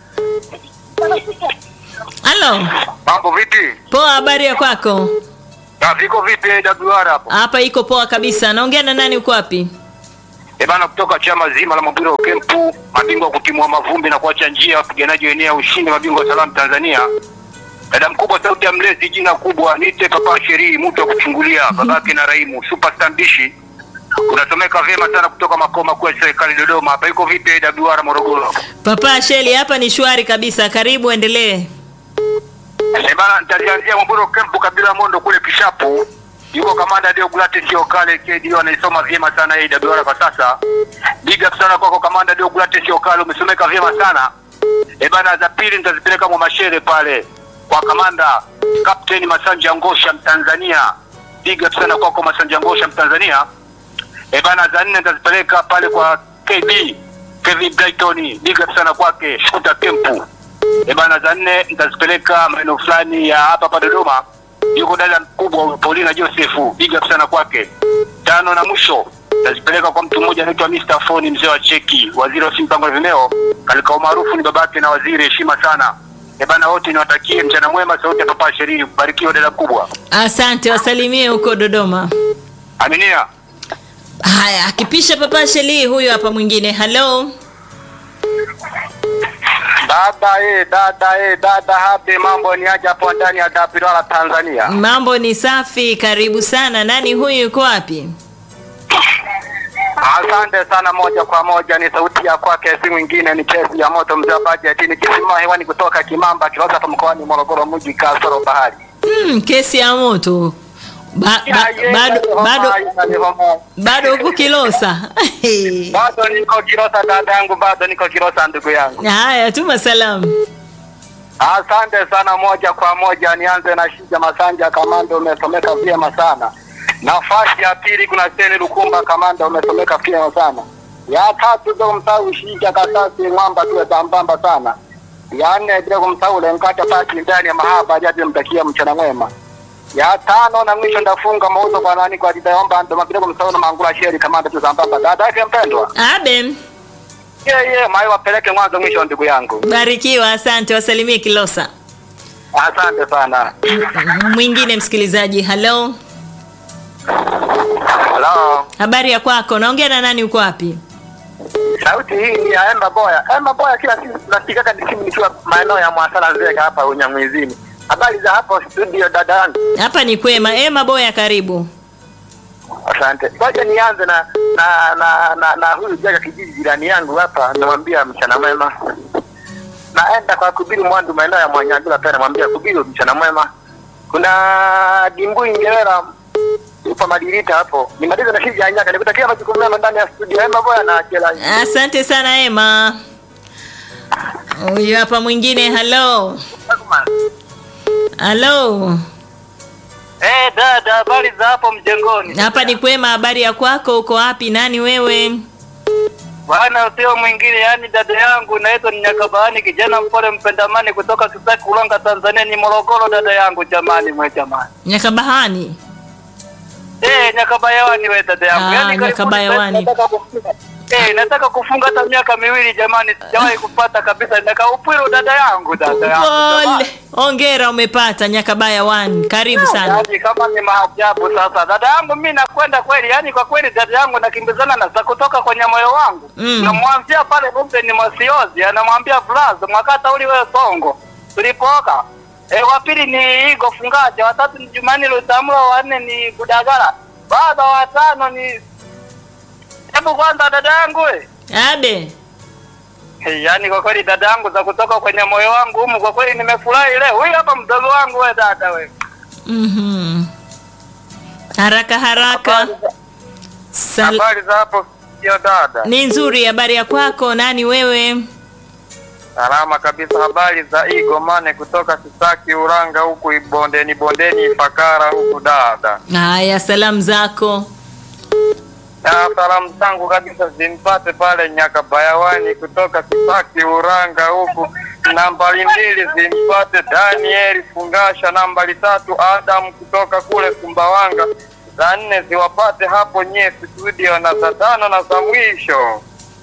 halo Mambo vipi? poa habari ya kwako Na viko vipi AWR hapo? hapa iko poa kabisa naongea na nani uko wapi E bana, kutoka chama zima la Mabwiro wa Kempu, mabingwa kutimua mavumbi na kuacha njia wapiganaji wa eneo ya ushindi, mabingwa wa salamu Tanzania. Dada mkubwa, sauti ya mlezi, jina kubwa, nite papa sherii, mtu wa kuchungulia, babake na Raimu, superstar mbishi. Unasomeka vyema sana kutoka makao makuu ya serikali Dodoma. Hapa iko vipi AWR Morogoro? papa sheli hapa ni shwari kabisa karibu endelee E bana, nitalianzia Mabwiro Kempu, kabila Mondo kule Kishapu. Yuko kamanda Deograte sio kale KD anaisoma vyema sana AWR kwa sasa. Big up sana kwako kamanda Deograte sio kale, umesomeka vyema sana. E bana, za pili nitazipeleka mwa mashere pale kwa kamanda Captain Masanja Ngosha Mtanzania. Big up sana kwako Masanja Ngosha Mtanzania. E bana, za nne nitazipeleka pale kwa KB Kevin Brighton. Big up sana kwake Shuta Kempu. E bana, za nne nitazipeleka maeneo fulani ya hapa hapa Dodoma. Yuko dada mkubwa Paulina Joseph, big up sana kwake. Tano na mwisho nitazipeleka kwa mtu mmoja anaitwa Mr. Foni, mzee wa cheki, waziri wa simpango na vimeo, katika umaarufu ni babake na waziri, heshima sana. E bana, wote niwatakie mchana mwema, sauti ya papa sherii, barikiwa dada mkubwa. asante wasalimie huko dodoma Aminia. haya akipisha papa sheli huyo hapa mwingine halo Dada eh, dada eh, dada hape, mambo ni aje hapo ndani ya Dapirala Tanzania. mambo ni safi karibu sana nani huyu yuko wapi Asante sana. Moja kwa moja ni sauti ya kwake, si mwingine ni kesi ya moto, mzee wa bajeti, nikisimama hewani kutoka Kimamba, Kilosa hapa mkoani Morogoro, mji kasoro bahari. hmm, kesi ya moto ba, ba, bado bado bado huko kilosa bado niko Kilosa, dada yangu, bado niko Kilosa, ndugu yangu. haya tuma salamu Asante sana. Moja kwa moja nianze na Shija Masanja, kamanda, umesomeka vyema sana. Nafasi ya pili kuna Seni Lukumba, kamanda, umesomeka vyema sana. Ya tatu bila kumsahau Shija Kasasi Mwamba, tuwe sambamba sana. Ya nne bila kumsahau Lenkata Pati ndani ya mahaba, jaji mtakia mchana mwema. Ya tano na mwisho ndafunga mauzo kwa nani kwa Didaomba ndo bila kumsahau na Mangula Sheri, kamanda, tu sambamba. Dada yake mpendwa, abe yeye yeah, mayo wapeleke mwanzo mwisho, ndugu yangu. barikiwa asante wasalimie kilosa Asante sana. mwingine msikilizaji halo Hello. habari ya kwako naongea na nani uko wapi Sauti hii ni ya Emba Boya. Emba Boya kila siku nasikika disimu nikiwa maeneo ya Mwasala Nzega hapa Unyamwezini. Habari za hapo studio dada yangu. hapa ni kwema ema boya karibu Asante. Ngoja nianze na na na na, na huyu jaga kijiji jirani yangu hapa namwambia mchana mwema. Naenda kwa Kubiru Mwandu maeneo ya Mwanyagula pia namwambia Kubiru mchana mwema. Kuna Dimbui Ngerera upo Madirita hapo. Nimaliza na shiji ya nyaka nikutakia majukumu mema ndani ya studio Emba Boya na Jela. asante sana ema huyu hapa mwingine halo halo Eh, dada, habari za hapo mjengoni? hapa ni kwema habari ya kwako uko wapi nani wewe Bwana sio mwingine, yaani dada yangu naitwa ni Nyakabahani, kijana mpole mpendamani kutoka Kisaki Ulanga, Tanzania, ni Morogoro. Dada yangu jamani, mwe jamani, Nyakabahani. eh, Nyakabayawani we dada yangu, Ah, yaani karibuni Nyakabayawani. nataka kufunga eh, nataka kufunga hata miaka miwili jamani, sijawahi kupata kabisa naka upwilo dada yangu, dada yangu jamani. Pole. Ongera umepata Nyakabaya 1. Karibu sana. Yaani kama ni maajabu sasa, dada yangu, mi nakwenda kweli, yaani kwa kweli dada yangu nakimbizana na za kutoka kwenye moyo wangu Mm. namwambia pale Ruben Masiozi, anamwambia Blas mwakata uli wewe Songo tulipooka. E, wa pili ni Igo Fungaja, watatu ni Jumani Lutamlo, wanne ni Budagala, baba watano ni hebu kwanza dada yangu we. Abe. Hey, yaani kwa kweli dada yangu za kutoka kwenye moyo wangu humu, kwa kweli nimefurahi leo. Huyu hapa mdogo wangu we dada we. Mhm. Haraka haraka. Sal Habari za hapo ya dada? ni nzuri. Habari ya kwako? Nani wewe? Salama kabisa. Habari za Igomane kutoka Kisaki Uranga huku bondeni bondeni Ifakara huku dada. Haya, salamu zako. Na salamu zangu kabisa zimpate pale Nyakabayawani kutoka Kisaki Uranga huku. Nambari mbili zimpate Daniel Fungasha, nambari tatu Adam kutoka kule Sumbawanga, za nne ziwapate hapo nye studio, na za tano na za mwisho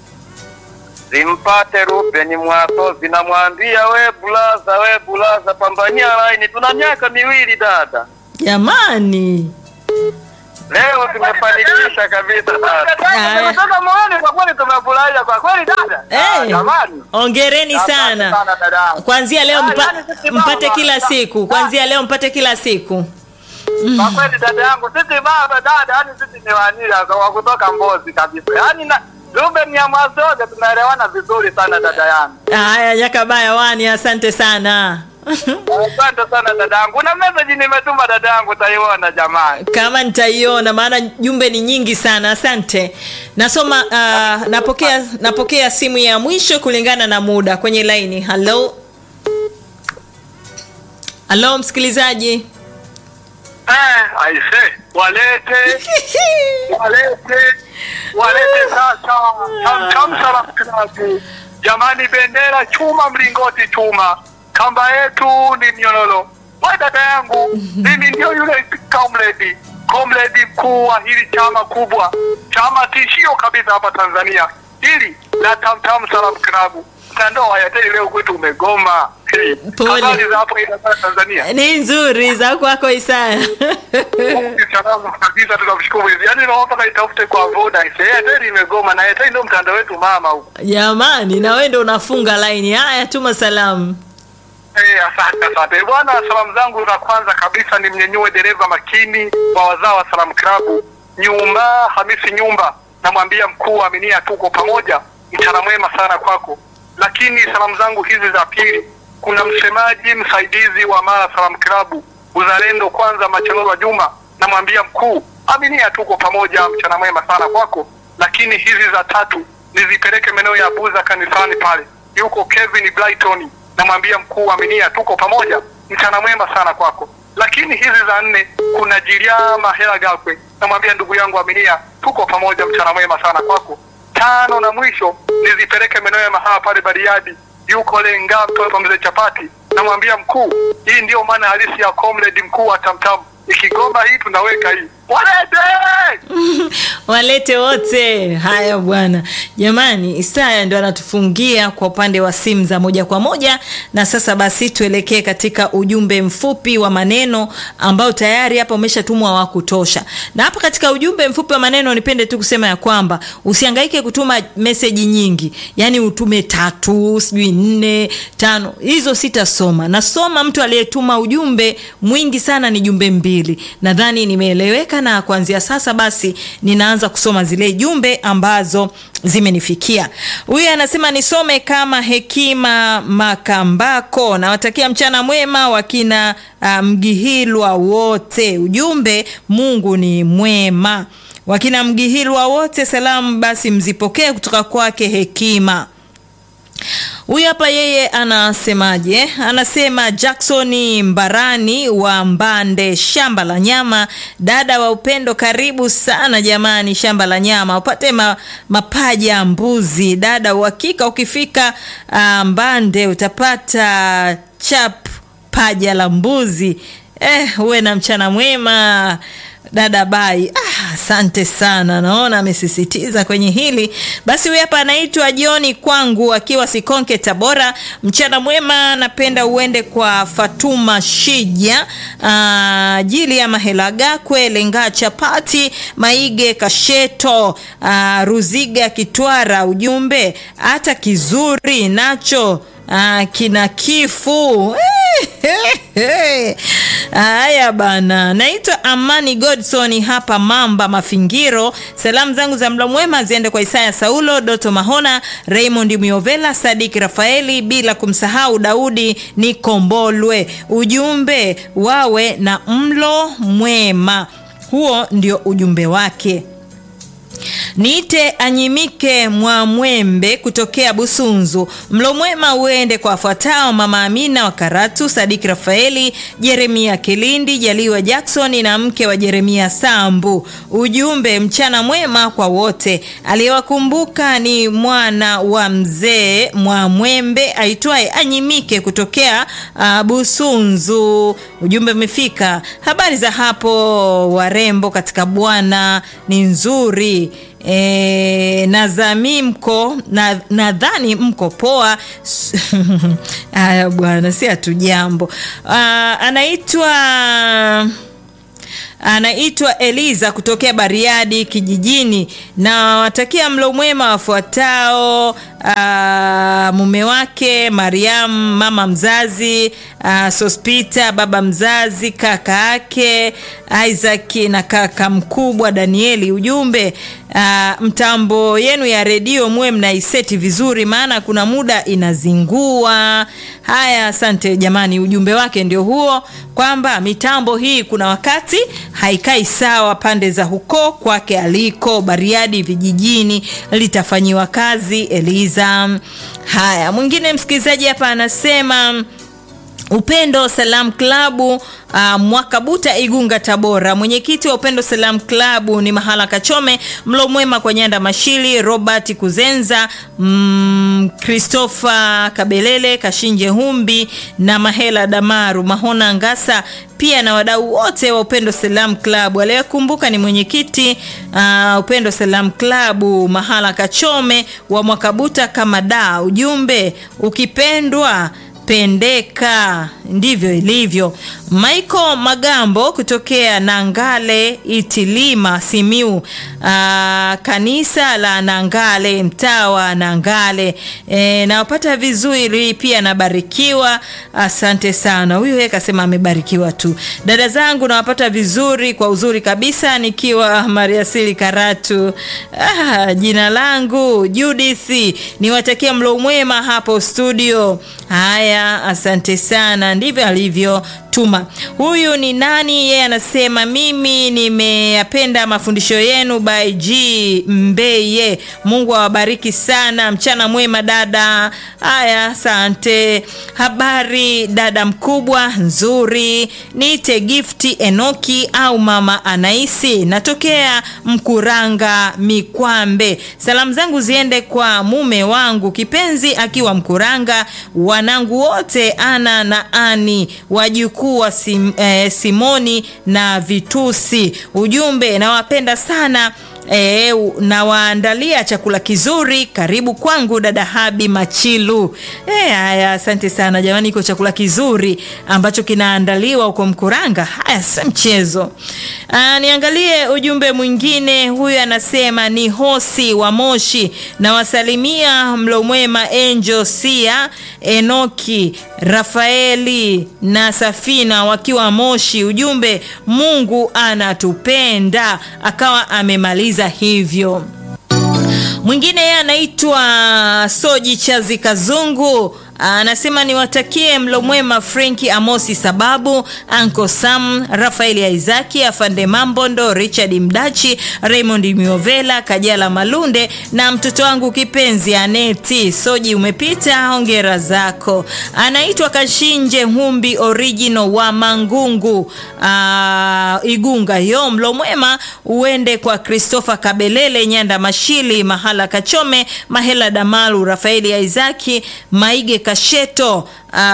zimpate Ruben Mwaso, zinamwambia we bulaza, we bulaza, pambania laini, tuna miaka miwili dada. Jamani. Leo tumefanikisha kabisa dada. Haya. Kutoka moyoni kwa kweli tumefurahia kwa kweli dada. Ah, Eh. Jamani. Ongereni Asante sana. sana dadangu. Kuanzia leo Ah, mpa, yaani sisi mpate baba, kila da- siku. Kuanzia leo mpate kila siku. Kwa kweli dada yangu sisi baba dada, yani sisi ni wanila wa kutoka Mbozi kabisa. Yaani na Ruben ya Mwasoga tunaelewana vizuri sana dada yangu. Haya, Nyakabaya 1, asante sana. Asante sana dada yangu. Kuna message nimetuma dada yangu, utaiona jamani. kama nitaiona maana jumbe ni nyingi sana asante nasoma uh, napokea napokea simu ya mwisho kulingana na muda kwenye laini halo halo msikilizaji Eh, aise, walete walete walete sasa tamtam salamu klabu jamani, bendera chuma, mlingoti chuma, kamba yetu ni mnyororo. We dada yangu, mimi ndio yule comrade comrade mkuu wa hili chama kubwa, chama tishio kabisa hapa Tanzania, hili la tamtam salamu klabu. Mtandao wa Airtel leo kwetu umegoma. Hey, Pole. habari za hapo Iringa, Tanzania? ni nzuri za kwako isaya Salama kabisa, tunamshukuru Mwenyezi. Yaani naomba mpaka itafute kwa Voda. Airtel imegoma na Airtel ndio mtandao wetu mama huko. jamani na wewe ndo unafunga laini haya tuma salamu Eh, asante asante. Bwana, salamu zangu za kwanza kabisa ni mnyenyue dereva makini wa wazao wa Salam Club. Nyumba Hamisi Nyumba. Namwambia mkuu wa Aminia tuko pamoja. Mchana mwema sana kwako. Lakini salamu zangu hizi za pili kuna msemaji msaidizi wa Mara Salam Club. Uzalendo kwanza Machelolo Juma. Namwambia mkuu Aminia tuko pamoja. Mchana mwema sana kwako. Lakini hizi za tatu nizipeleke maeneo ya Buza kanisani pale. Yuko Kevin Brighton namwambia mkuu wa Aminia tuko pamoja, mchana mwema sana kwako. Lakini hizi za nne kuna Jiliama Hela Gakwe, namwambia ndugu yangu Aminia tuko pamoja, mchana mwema sana kwako. Tano na mwisho nizipeleke maeneo ya mahala pale Bariadi, yuko Lenga mtoto mzee Chapati, namwambia mkuu, hii ndiyo maana halisi ya comrade mkuu wa Tamtam, ikigoma hii tunaweka hii, walete walete wote haya bwana jamani isaya ndo anatufungia kwa upande wa simu za moja kwa moja na sasa basi tuelekee katika ujumbe mfupi wa maneno ambao tayari hapa umeshatumwa wa kutosha na hapa katika ujumbe mfupi wa maneno nipende tu kusema ya kwamba usiangaike kutuma meseji nyingi yaani utume tatu sijui nne tano hizo sitasoma nasoma mtu aliyetuma ujumbe mwingi sana ni jumbe mbili nadhani nimeeleweka na kuanzia sasa basi ninaanza kusoma zile jumbe ambazo zimenifikia huyu anasema nisome kama hekima makambako nawatakia mchana mwema wakina uh, mgihilwa wote ujumbe mungu ni mwema wakina mgihilwa wote salamu basi mzipokee kutoka kwake hekima Huyu hapa yeye anasemaje? Anasema Jackson Mbarani wa Mbande, shamba la nyama. Dada wa upendo, karibu sana jamani, shamba la nyama upate ma, mapaja ya mbuzi. Dada, uhakika ukifika uh, Mbande utapata chap paja la mbuzi. Eh, uwe na mchana mwema dada bai. Ah, asante sana, naona amesisitiza kwenye hili. Basi huyu hapa anaitwa Joni kwangu akiwa Sikonke, Tabora. Mchana mwema, napenda uende kwa Fatuma Shija, ah, Jili ya Mahelaga Kwelenga Chapati Maige Kasheto, ah, Ruziga Kitwara. Ujumbe hata kizuri nacho ah, kina kifu Haya bana, naitwa Amani Godson hapa Mamba Mafingiro. Salamu zangu za mlo mwema ziende kwa Isaya Saulo, Doto Mahona, Raymond Miovela, Sadiki Rafaeli, bila kumsahau Daudi Nikombolwe. Ujumbe wawe na mlo mwema. Huo ndio ujumbe wake. Niite Anyimike Mwamwembe kutokea Busunzu. Mlo mwema uende kwa wafuatao: Mama Amina wa Karatu, Sadiki Rafaeli, Jeremia Kilindi, Jaliwa Jackson na mke wa Jeremia Sambu. Ujumbe mchana mwema kwa wote. Aliyewakumbuka ni mwana wa mzee Mwamwembe aitwaye Anyimike kutokea uh, Busunzu. Ujumbe umefika. Habari za hapo warembo katika Bwana ni nzuri. E, nadhani mko na, nadhani mko poa. Haya bwana, si hatujambo. Anaitwa anaitwa Eliza kutokea Bariadi kijijini, na watakia mlo mwema wafuatao: aa, mume wake Mariam, mama mzazi aa, Sospita, baba mzazi, kaka yake Isaac na kaka mkubwa Danieli. Ujumbe aa, mtambo yenu ya redio muwe mnaiseti vizuri, maana kuna muda inazingua. Haya, asante jamani, ujumbe wake ndio huo kwamba mitambo hii kuna wakati haikai sawa pande za huko kwake aliko Bariadi vijijini, litafanyiwa kazi Eliza. Haya, mwingine msikilizaji hapa anasema Upendo Salam Klabu uh, Mwakabuta Igunga Tabora. Mwenyekiti wa Upendo Salam Klabu ni Mahala Kachome, mlo mwema kwa Nyanda Mashili, Robert Kuzenza, mm, Christopher Kabelele, Kashinje Humbi na Mahela Damaru, Mahona Ngasa pia na wadau wote wa Upendo Salam Club. Aliyekumbuka ni mwenyekiti uh, Upendo Salam Club Mahala Kachome wa Mwakabuta kama da. Ujumbe ukipendwa pendeka, ndivyo ilivyo. Michael Magambo kutokea Nangale Itilima Simiu, aa, kanisa la Nangale mtaa wa Nangale. E, nawapata vizuri pia nabarikiwa, asante sana. Huyu yeye kasema amebarikiwa tu. Dada zangu nawapata vizuri kwa uzuri kabisa nikiwa Mariasili Karatu. Ah, jina langu Judith, niwatakia mlo mwema hapo studio. Haya, asante sana. Ndivyo alivyo tuma. Huyu ni nani? Yeye anasema mimi nimeyapenda mafundisho yenu by G Mbeye. Mungu awabariki sana. Mchana mwema dada. Haya, asante. Habari dada mkubwa, nzuri. Niite Gifti Enoki au mama Anaisi, natokea Mkuranga Mikwambe. Salamu zangu ziende kwa mume wangu kipenzi akiwa Mkuranga, wanangu wote Ana na Ani, wajukuu wa sim, eh, Simoni na Vitusi. Ujumbe, nawapenda sana E, nawaandalia chakula kizuri. Karibu kwangu dada Habi Machilu. E, haya asante sana jamani, iko chakula kizuri ambacho kinaandaliwa huko Mkuranga. Haya si mchezo. Aa, niangalie ujumbe mwingine. Huyu anasema ni Hosi wa Moshi, nawasalimia mlo mwema Angel Sia, Enoki, Rafaeli na Safina wakiwa Moshi. Ujumbe, Mungu anatupenda. Akawa amemaliza hivyo. Mwingine yeye anaitwa Soji Chazi Kazungu anasema niwatakie mlo mwema Frenki Amosi Sababu, Anko Sam, Rafaeli Isaki, Afande Mambondo, Richard Mdachi, Raymond Miovela, Kajala Malunde na mtoto wangu kipenzi Aneti Soji. Umepita, hongera zako. Anaitwa Kashinje Humbi original wa Mangungu aa, Igunga. Yo, mlo mwema uende kwa Christopher Kabelele, Nyanda Mashili, Mahala Kachome, Mahela Damalu, Rafaeli Isaki, Maige Kasheto.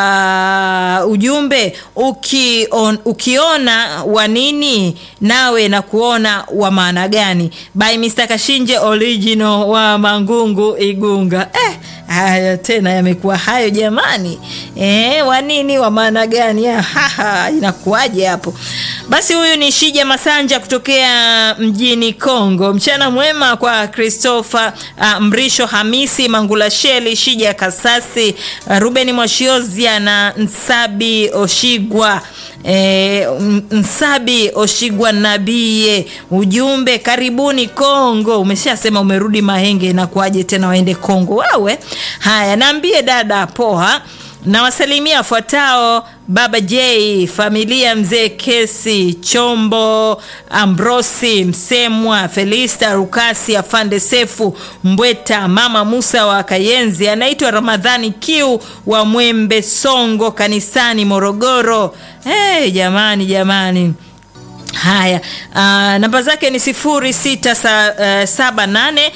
Uh, ujumbe ukion, ukiona wa nini nawe na kuona wa maana gani by Mr. Kashinje original wa Mangungu Igunga. Eh, haya tena yamekuwa hayo jamani. Eh, wa nini wa maana gani? Haha, inakuwaje hapo? Basi huyu ni Shija Masanja kutokea mjini Kongo. Mchana mwema kwa Christopher uh, Mrisho Hamisi Mangula Sheli Shija Kasasi uh, Ruben Mwashiozia na Nsabi Oshigwa e, Nsabi Oshigwa Nabie. Ujumbe karibuni Kongo. Umeshasema umerudi Mahenge, na kuaje tena waende Kongo wawe? Haya, naambie dada poa nawasalimia wafuatao: Baba J, familia mzee Kesi Chombo, Ambrosi Msemwa, Felista Rukasi, Afande Sefu Mbweta, Mama Musa wa Kayenzi, anaitwa Ramadhani Kiu wa Mwembe Songo kanisani Morogoro. Hey, jamani jamani Haya, uh, namba zake ni sifuri sita sa, uh, saba nane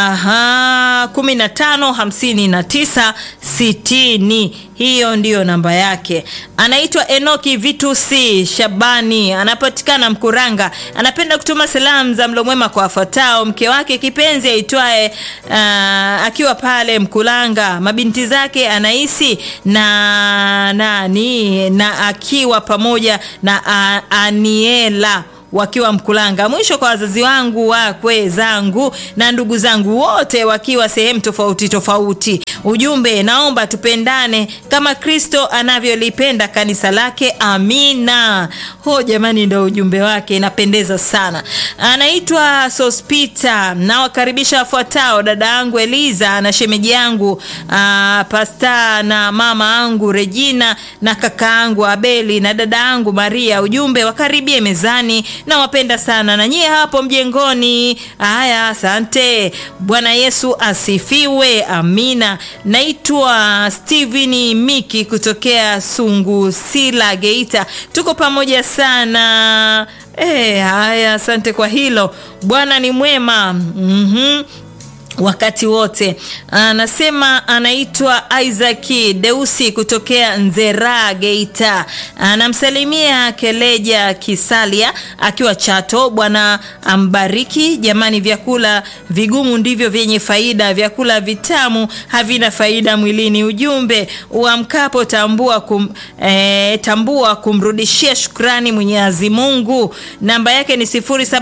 kumi na tano hamsini na tisa sitini. Hiyo ndiyo namba yake. Anaitwa Enoki Vitusi Shabani, anapatikana Mkuranga. Anapenda kutuma salamu za mlo mwema kwa wafuatao: mke wake kipenzi aitwaye uh, akiwa pale Mkulanga, mabinti zake Anaisi na nani na akiwa pamoja na uh, Aniela wakiwa Mkulanga. Mwisho kwa wazazi wangu wakwe zangu na ndugu zangu wote wakiwa sehemu tofauti tofauti. Ujumbe, naomba tupendane kama Kristo anavyolipenda kanisa lake. Amina. Ho jamani, ndo ujumbe wake, inapendeza sana. Anaitwa Sospita. Nawakaribisha wafuatao: dada yangu Eliza na shemeji yangu Pasta na mama yangu Regina na kaka yangu Abeli na dada yangu Maria. Ujumbe, wakaribie mezani nawapenda sana na nyie hapo mjengoni. Haya, asante. Bwana Yesu asifiwe. Amina. Naitwa Steven Miki kutokea Sungusila, Geita. Tuko pamoja sana. E, haya, asante kwa hilo. Bwana ni mwema. mm-hmm wakati wote. Anasema anaitwa Isaac Deusi kutokea Nzera, Geita. Anamsalimia Keleja Kisalia akiwa Chato. Bwana ambariki. Jamani, vyakula vigumu ndivyo vyenye faida, vyakula vitamu havina faida mwilini. Ujumbe uamkapo, tambua kum, eh, tambua kumrudishia shukrani Mwenyezi Mungu. Namba yake ni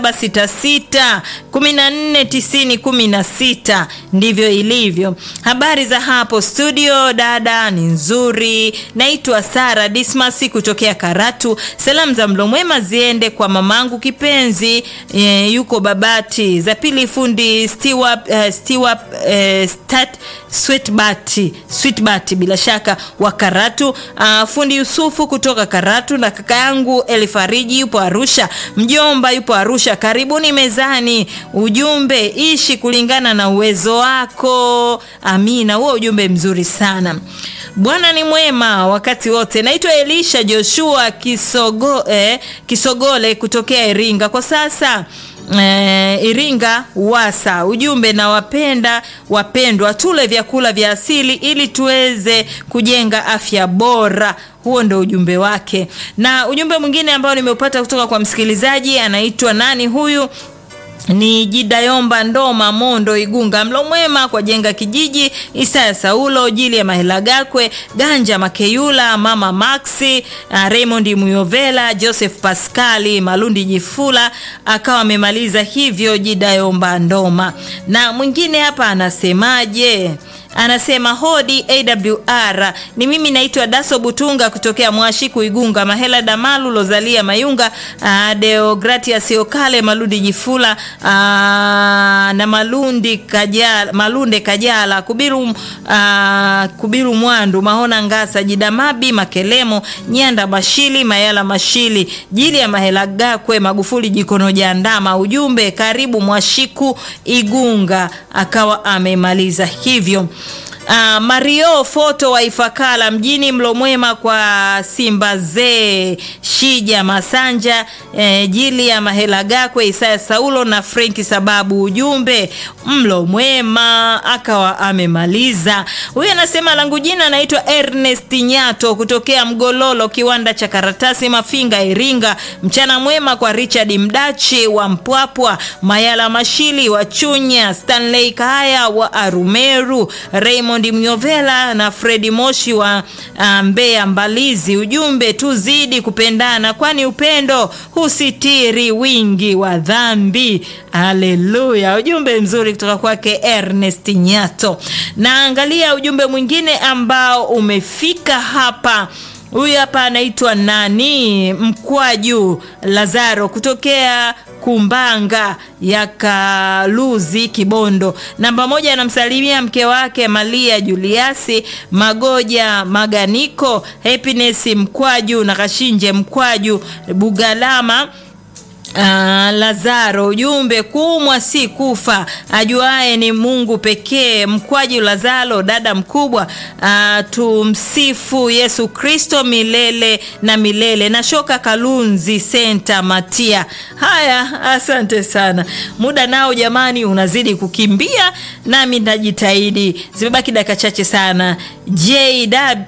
0766 14 90 16 ndivyo ilivyo. Habari za hapo studio, dada ni nzuri. Naitwa Sara Dismas kutokea Karatu. Salamu za mlo mwema ziende kwa mamangu kipenzi e, yuko Babati. Za pili fundi Stewart, uh, Stewart, uh, Stat, Sweetbat, Sweetbat bila shaka wa Karatu. Uh, fundi Yusufu kutoka Karatu na kaka yangu Elifariji yupo Arusha. Mjomba yupo Arusha. Karibuni mezani. Ujumbe ishi kulingana na uwezo wako. Amina, huo ujumbe mzuri sana. Bwana ni mwema wakati wote. Naitwa Elisha Joshua Kisogo, eh, Kisogole kutokea Iringa kwa sasa eh, Iringa Wasa. Ujumbe na wapenda wapendwa, tule vyakula vya asili ili tuweze kujenga afya bora. Huo ndo ujumbe wake, na ujumbe mwingine ambao nimeupata kutoka kwa msikilizaji anaitwa nani huyu ni Jidayomba Ndoma Mondo Igunga. Mlo mwema kwa jenga kijiji Isaya Saulo Jili ya Mahela Gakwe Ganja Makeyula Mama Maxi uh, Raymond Muyovela Joseph Pascali Malundi Jifula akawa amemaliza hivyo Jidayomba Ndoma. Na mwingine hapa anasemaje? anasema hodi awr ni mimi naitwa daso butunga kutokea mwashiku igunga mahela damalu lozalia mayunga uh, deogratias okale maludi jifula uh, na malundi kajala, malunde kajala kubiru, uh, kubiru mwandu mahona ngasa jidamabi makelemo nyanda mashili mayala mashili jili ya mahela gakwe magufuli jikono jandama ujumbe karibu mwashiku igunga akawa amemaliza hivyo Uh, Mario foto wa Ifakala mjini Mlomwema kwa Simba Zee Shija Masanja eh, jili ya Mahela Gakwe Isaya Saulo na Frenki sababu ujumbe Mlomwema akawa amemaliza. Huyu anasema langu jina naitwa Ernest Nyato kutokea Mgololo kiwanda cha karatasi Mafinga Iringa. Mchana mwema kwa Richard Mdachi wa Mpwapwa, Mayala Mashili wa Chunya, Stanley Kaya wa Arumeru, Raymond Mnyovela na Fredi Moshi wa uh, Mbeya Mbalizi. Ujumbe tuzidi kupendana, kwani upendo husitiri wingi wa dhambi. Haleluya! Ujumbe mzuri kutoka kwake Ernest Nyato. Naangalia ujumbe mwingine ambao umefika hapa. Huyu hapa anaitwa nani? Mkwaju Lazaro kutokea Kumbanga ya Kaluzi Kibondo. Namba moja anamsalimia mke wake Malia Juliasi Magoja Maganiko Happiness Mkwaju na Kashinje Mkwaju Bugalama Uh, Lazaro ujumbe kumwa si kufa, ajuaye ni Mungu pekee. Mkwaji Lazaro dada mkubwa, uh, tumsifu Yesu Kristo milele na milele. Na shoka Kalunzi Senta Matia. Haya, asante sana. Muda nao jamani unazidi kukimbia, nami najitahidi. Zimebaki dakika chache sana. JW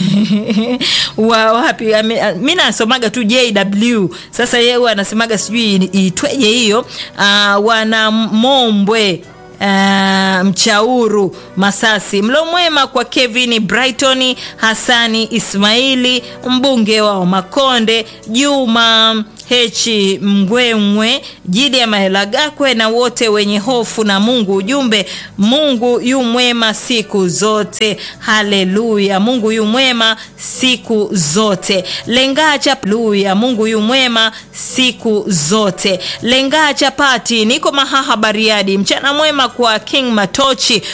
wa wapi? Mimi nasomaga tu JW. Sasa yeye anasemaga sijui itweje hiyo. Uh, wana Mombwe Uh, Mchauru Masasi. Mlo mwema kwa Kevin Brighton, Hasani Ismaili, mbunge wa Makonde, Juma Hechi Mgwemwe, Jidi ya Mahela Gakwe na wote wenye hofu na Mungu. Ujumbe, Mungu yu mwema siku zote. Haleluya, Mungu yu mwema siku zote. Lenga chapluya, Mungu yu mwema siku zote. Lenga chapati, niko Mahaha Bariadi. Mchana mwema kwa King Matochi